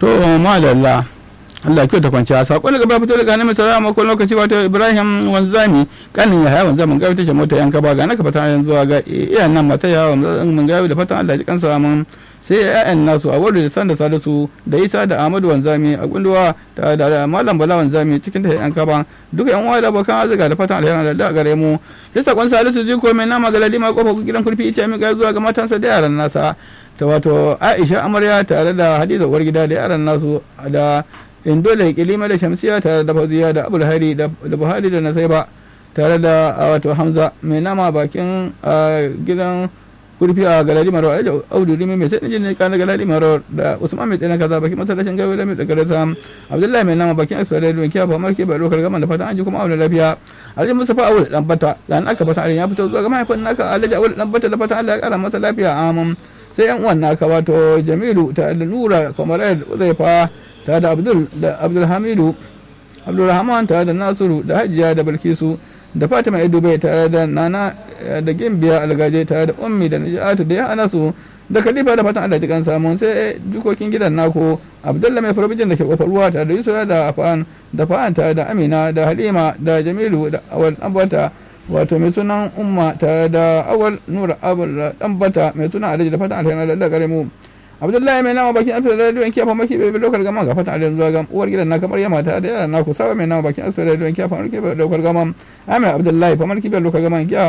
to malalla Allah kyau ta kwanciya sakon daga fito daga hannun mai makon lokaci wato Ibrahim Wanzami kanin ya haya wanzamin gawi ta mota yanka ba ga naka fatan yanzu ga iyayen nan mata ya mun gawi da fatan Allah ji kansa mun sai ƴaƴan nasu a wadda da san da salisu da Isa da Ahmadu Wanzami a gunduwa da da Malam Bala Wanzami cikin ta yanka ba duka yan uwa da abokan azuga da fatan alheri da gare mu sai sakon salisu ji ko mai nama galadi ma kofar gidan kurfi ita mai ga zuwa ga matansa da yaran nasa ta wato Aisha amarya tare da Hadiza uwar gida da yaran nasu da indole kilima da shamsiya tare da fauziya da abul hari da buhari da nasaiba tare da wato hamza mai nama bakin gidan kurfi a galadi maro alhaji audu rimi mai sai jini kana galadi maro da usman mai tsina kaza bakin masallacin gawe da mai da garasa abdullahi mai nama bakin asfara da kiya fa marke ba lokar gaman da fatan an ji kuma aure lafiya alhaji mustafa awul dan bata ga an aka fata ya fito zuwa ga mahaifin naka alhaji awul dan bata da fatan Allah ya kara masa lafiya amin sai yan uwan naka wato jamilu ta da nura kamar uzaifa tare da abdul da abdulhamidu abdulrahman tare da nasiru da hajiya da bilkisu da fatima bai tare da nana da gimbiya algaje tare da ummi da najatu da ya hana su da khalifa da fatan Allah jikan samun sai dukokin gidan nako abdulla mai farabijin da ke kofar ruwa tare da yusra da afan da fa'an tare da amina da halima da jamilu da awal ambata wato mai sunan umma tare da awal nura abul ambata mai sunan alhaji da fatan alheri da gare mu abdullahi mai nama bakin asibiti rediyon kiyafa maki bai lokar gama ga fata alin zuwa ga uwar gidan na kamar yamma ta da yara na ku sawa mai nama bakin asibiti rediyon kiyafa maki bai lokar gama amai abdullahi fa marki bai lokar gama kiya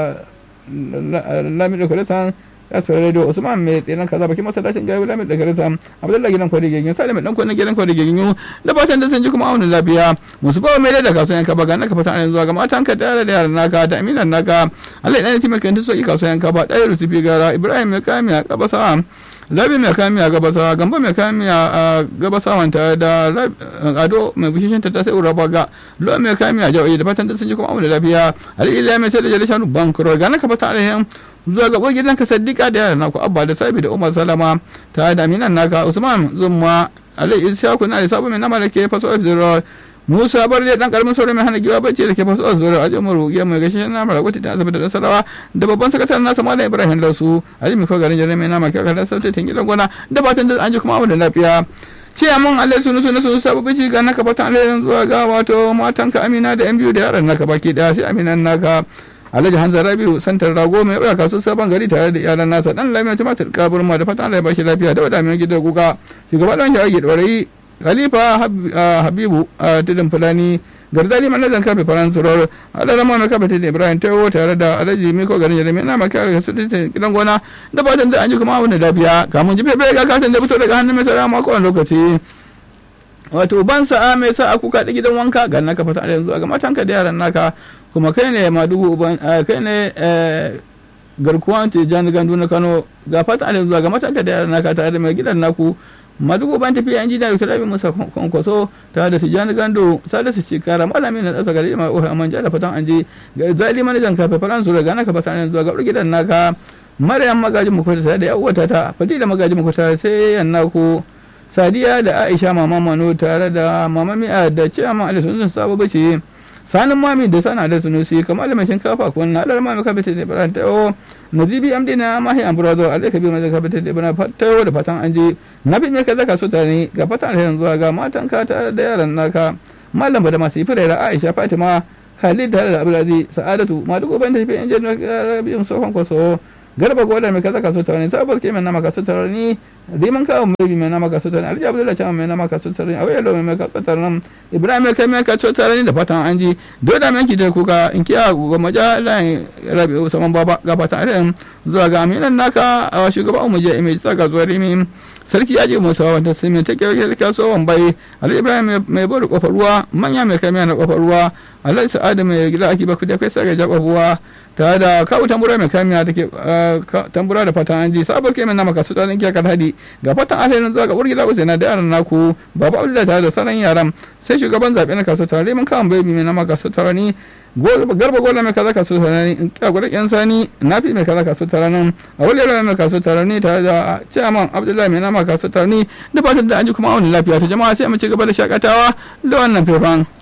lami lokar san asibiti rediyo usman mai tsinan kaza bakin masallacin gawi lami lokar san abdullahi gidan kwari gegin salim dan kwani gidan kwari gegin da fatan da sun ji kuma aunin lafiya musu ba mai da kasuwan ka baga naka fata alin zuwa ga matan ka da da yaran naka da aminan naka Allah ya ne taimaka ta soki kasuwan ka ba dai rusufi gara ibrahim mai kamiya kabasa labi mai kamiya gabasa gamba mai kamiya a gabasawan tare da ado mai bishishin ta sai uraba ga lo mai kamiya jawaye da fatan da sun ji kuma da lafiya ali ila mai sai da jali shanu bankro ga naka fata alaihin zuwa ga gidan ka saddika da yaran naku abba da sabi da umar salama tare da aminan naka usman zumma ali ishaku na da sabu mai nama da ke faso zero Musa bar da dan karamin saurayi mai hana giwa bacci da ke faso a zuwa a umaru ya mai gashi na mara gwati ta asibiti da nasarawa da babban sakataren nasa malam ibrahim lausu a jimi ko garin jami'ai na maka kada sautin gidan gona da fatan da an ji kuma da lafiya ce mun Allah sunu sunu sunu sabu bici ga naka fatan Allah zuwa ga wato matanka Amina da yan biyu da yaran naka baki daya sai Aminan naka Alhaji Hanza Rabiu santar rago mai ɗauka kasu sabon gari tare da iyalan nasa dan lamiya tumatir kaburma da fatan Allah ya bashi lafiya da wadamin gidan guga shugaba dan shi ake khalifa habibu a tudun fulani garzali manajan kafe faransurar adara ma mai kafe tudun ibrahim tayo tare da alhaji miko garin jeremy na maka daga su tudun gidan gona da fatan da an ji kuma wani lafiya kamun ji fefe ga katin da fito daga hannun mai tsara mako wani lokaci wato ban sa'a mai sa aku kaɗi gidan wanka ga naka fata yanzu ga matanka da yaran naka kuma kai ne madugu kai ne garkuwan tijjani gandu na kano ga fata yanzu ga matanka da yaran naka tare da mai gidan naku madugu ban tafiya yan jida da rabi musa kwankwaso tare da tijjani gando tare da su ci kara malami na tsasa gari mai ofe amman da fatan an je ga zali manajan kafe faransu daga naka fata yanzu ga gidan naka maryam magajin mukwata tare da yawata ta fadila magajin mukwata sai yan naku sadiya da aisha mama mano tare da mama mi'a da ciyama ali sun sabo bace sanin mami da sana da sunusi kamar mai shinkafa ko na alar mami kabita da ibrahim tayo nazibi amdi na mahi ambrazo alai kabir mai kabita da ibrahim tayo da fatan anje nabi mai kaza ka so tare ga fatan alherin zuwa ga matan ka tare da yaran naka mallam da masu ifira aisha fatima khalid tare da abdulaziz sa'adatu ma duk ban tafi yan jirgin rabi'un sofan kwaso garba goda mai kaza kaso tare sabar ke mai nama kaso tare ni riman kawo mai mai nama kaso tare alhaji abdullahi chama mai nama kaso tare awai lo mai kaso tare nan ibrahim mai kai mai kaso tare ni da fatan an ji dole mai ki da kuka in kiya ga maja lai rabi saman baba ga fatan an zuwa ga aminan naka a shugaban mu je mai tsaka zuwa rimi sarki ya je musa wanda sai mai take kasuwan bai alhaji ibrahim mai bari kofar ruwa manya mai kai na kofar ruwa alhaji sa'adu mai gida ake baku da kai sai ga kofar ruwa tare da kawo tambura mai kamiya da ke tambura da fatan an ji sabar ke mai nama kasu tsanin kiyar hadi ga fatan alherin zuwa ga urgila usaina da yaran naku baba abdullahi tare da sauran yaran sai shugaban zaɓe na kasu tare mun kawo bai mai nama kasu tare ni garba gola mai kaza kasu tare ni in kira gudan yan sani nafi mai kaza kasu tare nan a wani yaro mai kasu tare ni tare da chairman abdullahi mai nama kasu tare ni da fatan da an ji kuma wani lafiya ta jama'a sai mu ci gaba da shakatawa da wannan faifan.